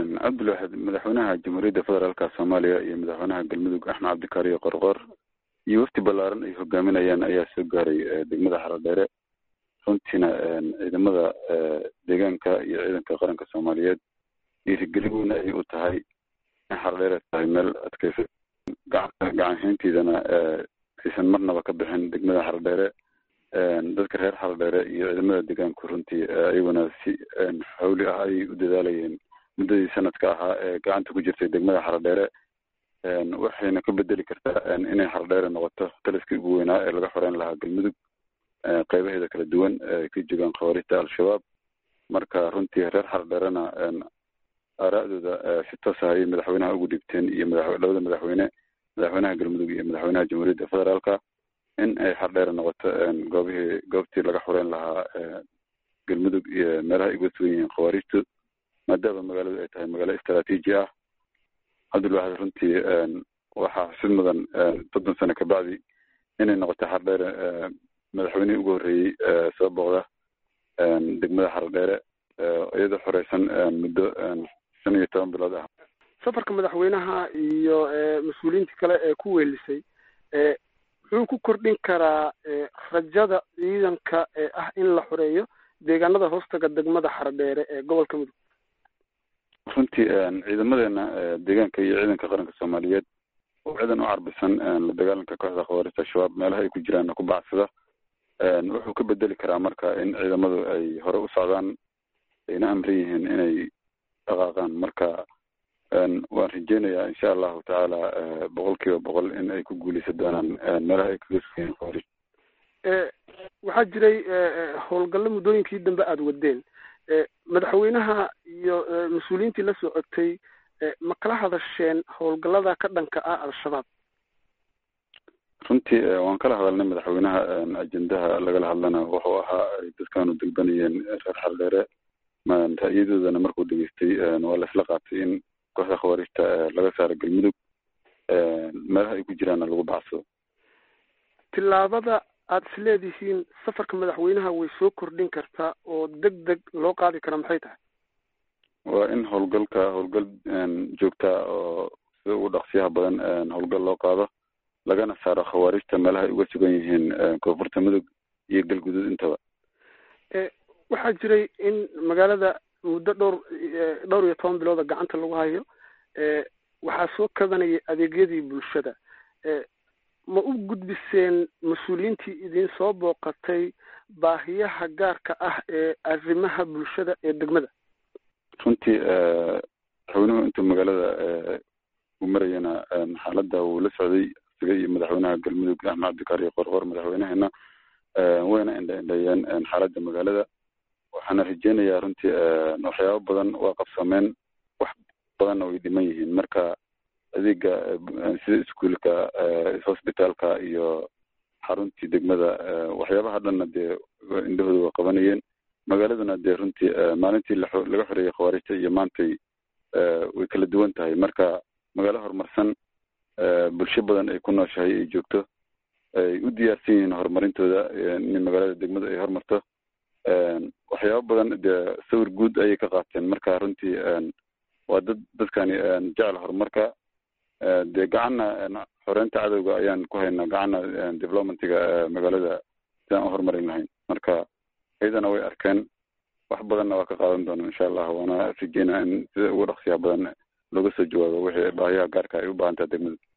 cabdilwaxid madaxweynaha jamhuuriyadda federaalka soomaaliya iyo madaxweynaha galmudug axmed cabdikaariyo qorqor iyo wafti ballaaran ay hogaaminayaan ayaa soo gaaray degmada xaradheere runtiina ciidamada deegaanka iyo ciidanka qaranka soomaaliyeed dhiirigelin weyn ay u tahay in xaradheere tahay meel adkeysa gacanhayntiidana aysan marnaba ka bixin degmada xaradheere dadka reer xaradheere iyo ciidamada deegaanku runtii iyaguna si xawli ah ayay u dadaalayeen muddadii sanadka ahaa ee gacanta ku jirtay degmada xaradheere waxayna ka bedeli kartaa inay xaradheere noqoto taliskii ugu weynaa ee laga xoreyn lahaa galmudug qeybaheeda kala duwan ay ka joogaan khawaarijta al-shabaab marka runtii reer xaradheerena aaraa'dooda si toos ah ayay madaxweynaha ugu dhibteen iyo labada madaxweyne madaxweynaha galmudug iyo madaxweynaha jamhuuriyadda federaalka in ay xardheere noqoto goobihii goobtii laga xoreyn lahaa galmudug iyo meelaha ay uga sugan yihiin khawaarijtu maadaama magaaladu ay tahay magaalo istraatiiji ah cabdilwaxid runtii waxaa xusid mudan soddon sano kabacdi inay noqoto xardheere madaxweynihii ugu horreeyey soo booqda degmada xardheere iyadoo xoreysan muddo shan iyo toban bilood ah safarka madaxweynaha iyo mas-uuliyiintii kale ee ku weelisay muxuu ku kordhin karaa rajada ciidanka ee ah in la xoreeyo deegaanada hoostaga degmada xaradheere ee gobolka mudug runtii ciidamadeena deegaanka iyo ciidanka qaranka soomaaliyeed oo ciidan u carbisan la dagaalanka kooxda khawaarijta al-shabaab meelaha ay ku jiraan ku bacsada wuxuu ka bedeli karaa marka in ciidamadu ay hore u socdaan ayna amran yihiin inay dhaqaaqaan marka waan rajeynayaa insha allahu tacaala boqol kiiba boqol in ay ku guuleysan doonaan meelaha ay kaga sugayeen khawaarij waxaa jiray howlgallo muddooyinkii dambe aada wadeen madaxweynaha iyo mas-uuliyiintii la socotay ma kala hadasheen howlgallada ka dhanka ah al-shabaab runtii waan kala hadalnay madaxweynaha ajendaha lagala hadlana wuxuu ahaa ay dadkaanu degbanayeen reer xardheere ra'yadoodana markuu dhegeystay waa laisla qaatay in kooxda khawaarijta laga saaro galmudug meelaha ay ku jiraanna lagu bacsado tillaabada aada is leedihiin safarka madaxweynaha way soo kordhin kartaa oo deg deg loo qaadi kara maxay tahay waa in howlgalka howlgal joogtaa oo sida ugu dhaqsiyaha badan howlgal loo qaado lagana saaro khawaarijta meelaha ay uga sugan yihiin koonfurta mudug iyo galguduud intaba waxaa jiray in magaalada muddo dhowr dhowr iyo toban bilooda gacanta lagu hayo waxaa soo kabanayay adeegyadii bulshada ma u gudbiseen mas-uuliyiintii idin soo booqatay baahiyaha gaarka ah ee arrimaha bulshada ee degmada runtii madaxweynuhu intuu magaalada u marayana xaaladda wuu la socday isaga iyo madaxweynaha galmudug axmed cabdikaariyo qorqor madaxweynaheena wayna indha indheeyeen xaaladda magaalada waxaana rajeynayaa runtii waxyaabo badan waa qabsameen wax badanna way dhiman yihiin marka adeega sida iskuolka hosbitaalka iyo xaruntii degmada waxyaabaha dhanna dee indhahooda waa qabanayeen magaaladuna dee runtii maalintii laga xoreeyey khawaarijta iyo maantay way kala duwan tahay marka magaalo horumarsan bulsho badan ay ku nooshahay ay joogto ay u diyaarsan yihiin horumarintooda in magaalada degmada ay horumarto waxyaabo badan dee sawir guud ayay ka qaateen marka runtii waa dad dadkani jecel horumarka dee gacanna xoreynta cadowga ayaan ku haynaa gacanna developmentiga magaalada sidaan u horumarin lahayn marka iyadana way arkeen wax badanna waa ka qaadan doona insha allah waana rajeynaa in sida ugu dhaqsiyaha badan looga soo jawaabo wixii baahiyaha gaarka ay u baahan taha degmada